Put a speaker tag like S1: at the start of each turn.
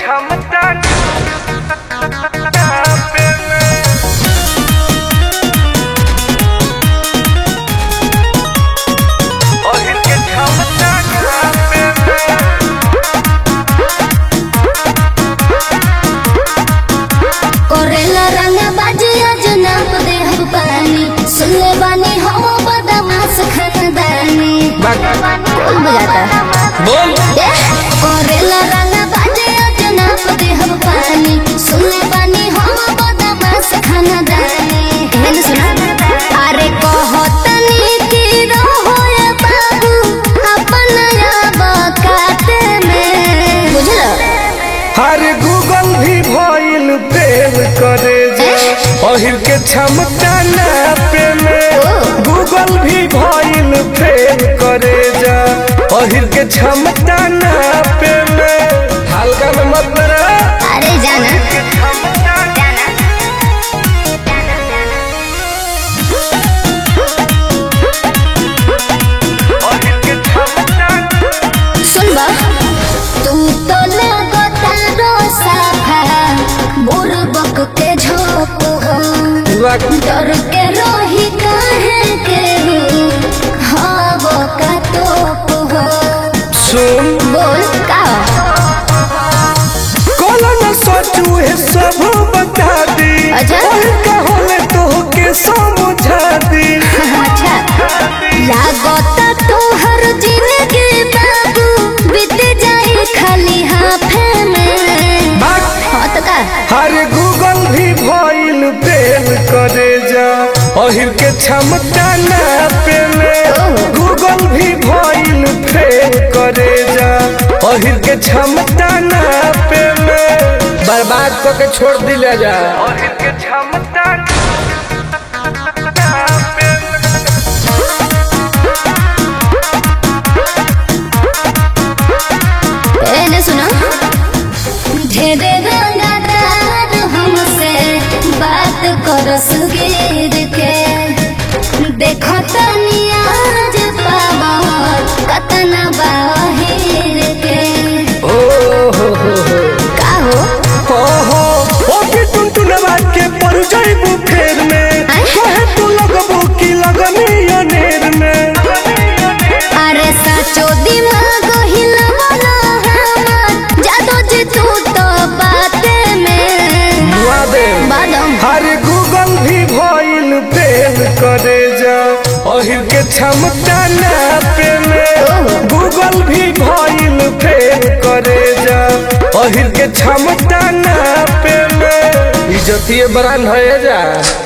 S1: क्षमता पे में और इनके क्षमता पे में
S2: करेला रंग बाजी आज नाप दे हम पानी सुनले बानी हम बदमाश खानदानी कौन बजाता
S3: बोल
S2: ए करेला रंग बाजी आज नाप दे हम पानी सुनले बानी हम बदमाश खानदानी हेन सुना अरे कहतनी कि रहो ये बाबू अपन बकाते में बुझलो
S1: हर गूगल भी भइल फेल करे जा अहिर के क्षमता नापे में गूगल भी भइल फेल करे जा अहिर के क्षमता नापे में हल्का में मत रहा
S2: अरे जाना सुन बा तू तो लगता रोसाफा बुरबक के झोप हो डर के रोही काहे के हव का तोप हो
S1: सुन
S2: बोल का
S1: कोला न सोचू है सब बता दी
S2: अच्छा।
S1: ओहे कहोले तो के समझा दी
S2: अच्छा लागता तोहर जिंदगी बाबू बीत जाए खाली हाफे में हाँ तो का
S1: हर गूगल भी भइल फेल करे जा अहिर के क्षमता नापे में गूगल भी भइल फेल करे जा अहिर के क्षमता नापे में
S3: बर्बाद करके छोड़ दिया जा
S1: अहिर के क्षमता
S2: पहले सुनो ढेरे रंगदार हमसे बात कर सुगीर के देखो तनी आज पावर कतना बाहिर के
S1: ओ हो हो हो
S2: का हो
S1: ओहो ओके टुनटुनवा के पर जाइबू फेर में
S2: आय?
S1: कहे तू लगबू की लगनी अनेर में
S2: अरे साचो दिमाग हिलवला हमर जादो जी तू तो बाते में
S1: दुआ दे
S2: बादम
S1: हर गूगल भी भइल फेल करे जा अहिर के क्षमता नापे में गूगल भी भइल फेल करे जा अहिर के क्षमता नापे में
S3: इज्जतिए बरान है जा